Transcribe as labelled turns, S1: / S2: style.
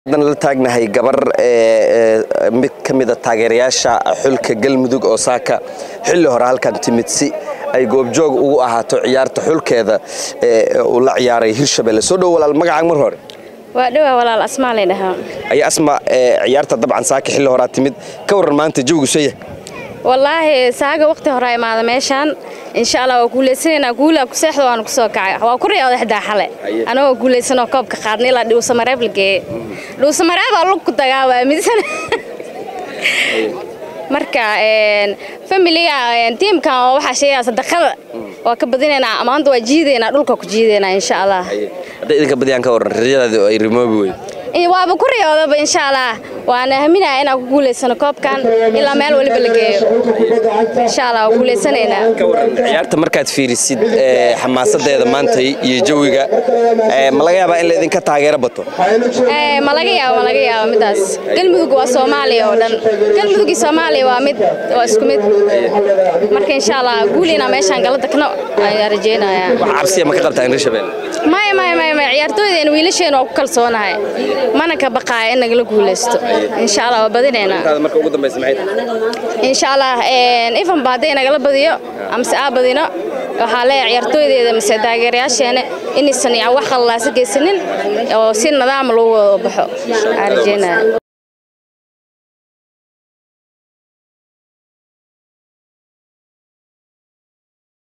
S1: haddana la taagnahay gabar mid ka mida taageerayaasha xulka galmudug oo saaka xilli hore halkan timid si ay goobjoog ugu ahaato ciyaarta xulkeeda uu la ciyaaray hirshabelle soo dhow walaal magacaaga mar hore
S2: waa dhowaa walaal asmaa lay dhahaa
S1: ayaa asma ciyaarta dabcan saaka xilli horaa timid ka warran maanta jawgu saya
S2: wallaahi saaga waqti hore imaada meeshaan insha allah waa guulaysanaynaa guulaa ku seexda waana ku soo kacay waa ku riyooda xdaa xale anagoo guulaysanoo koobka qaadna ilaa dhiwsamareeb la geeye dhiwsamareebaa lug ku dagaa waa midsan marka familiga tiimkan oo waxaa sheegaa sadaqada waa ka badinaynaa maanta waa jiidaynaa dhulka ku jiidaynaa insha allah
S1: hadday idinka badiyaan ka warran riyadaadi ay rimoobi wey
S2: waaba ku riyoodaba insha allah waana haminaya inaan ku guulaysano koobkan ilaa meel waliba la geeyo insha allah waa guulaysanaynaa
S1: ka warran ciyaarta markaad fiirisid xamaasadeeda maanta iyo jawiga ma laga yaabaa in la idinka taageero bato
S2: ma laga yaabo ma laga yaabo midaas galmudug waa soomaaliya oo dhan galmudug iyo soomaaliya waa mid waa isku mid marka insha allah guul inaan meeshaan gala dagno ayaan rajaynayaa
S1: wax cabsiya ma ka qabtaa in hirshabelle
S2: maya maya maya maya ciyaartooydeena wiilasheena waa ku kalsoonahay mana ka baqaaya in nagala guulaysto insha allah waa badinaynaa
S1: marka ugu dambaysa maxay tahay
S2: insha allah ifanba hadday nagala badiyo amase aa badino waxaa leeyahay ciyaartooydeeda mise taageerayaasheena inaysan wax qallaasa geysanin oo si nidaam lagu wada baxo aan rajeynaya